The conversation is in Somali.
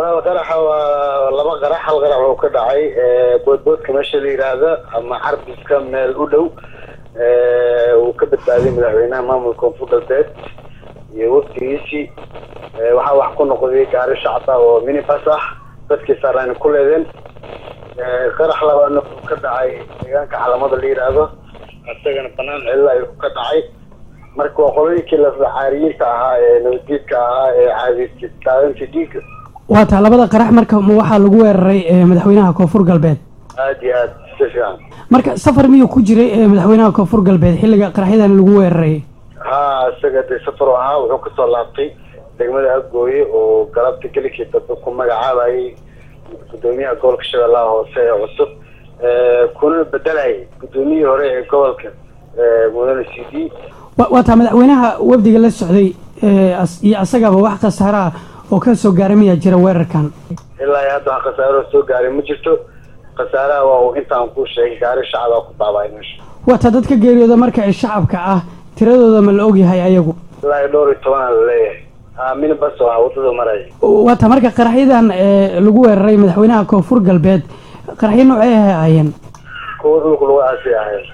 walaal qaraxa waa laba qarax hal qarax oo ka dhacay boodboodka meesha la yidhaahda ama carbiska meel u dhow uu ka badbaaday madaxweynaha maamulka koonfur galbeed iyo wafdigiisii waxaa wax ku noqday gaari shacba oo minibas ah dadkii saaraan ku leedeen qarax labaadna uu ka dhacay deegaanka calamada la yidhaahdo isagana banaan cilla ayuu ka dhacay marka waa qolooyinkii lafacaariyiinta ahaa ee nabaddiidka ahaa ee caadiysa daadinta dhiigga waa taa labada qarax marka ma waxaa lagu weeraray madaxweynaha koonfur galbeed aada iyo aada si fiican marka safar miyuu ku jiray madaxweynaha koonfur galbeed xilliga qaraxyadan lagu weeraray ha isaga dee safar u ahaa wuxuu kasoo laabtay degmada agooye oo galabta gelikii dambe ku magacaabayay gudoomiyaha gobolka shabeellaha hoose ee cusub kuna bedelayay gudoomiyihii hore ee gobolka mudane c d waa taa madaxweynaha wafdiga la socday iyo asagaba wax khasaaraha oo ka soo gaaray miyaa jira weerarkan ilaa iyo hadda wax khasaaro soo gaaray ma jirto khasaaraha waa uu intaan kuu sheegay gaari shacabaa ku baaba'ay meesha waa taa dadka geeriyooda marka ay shacabka ah tiradooda ma la ogyahay ayagu ilaa iyo dhowr iyo tobanaa la leeyahay minibas oo ah waddada maraya waa taa marka qaraxyadan lagu weeraray madaxweynaha koonfur galbeed qaraxyo noocay ahaayeen kuwa dhulka lagu aasay ahayd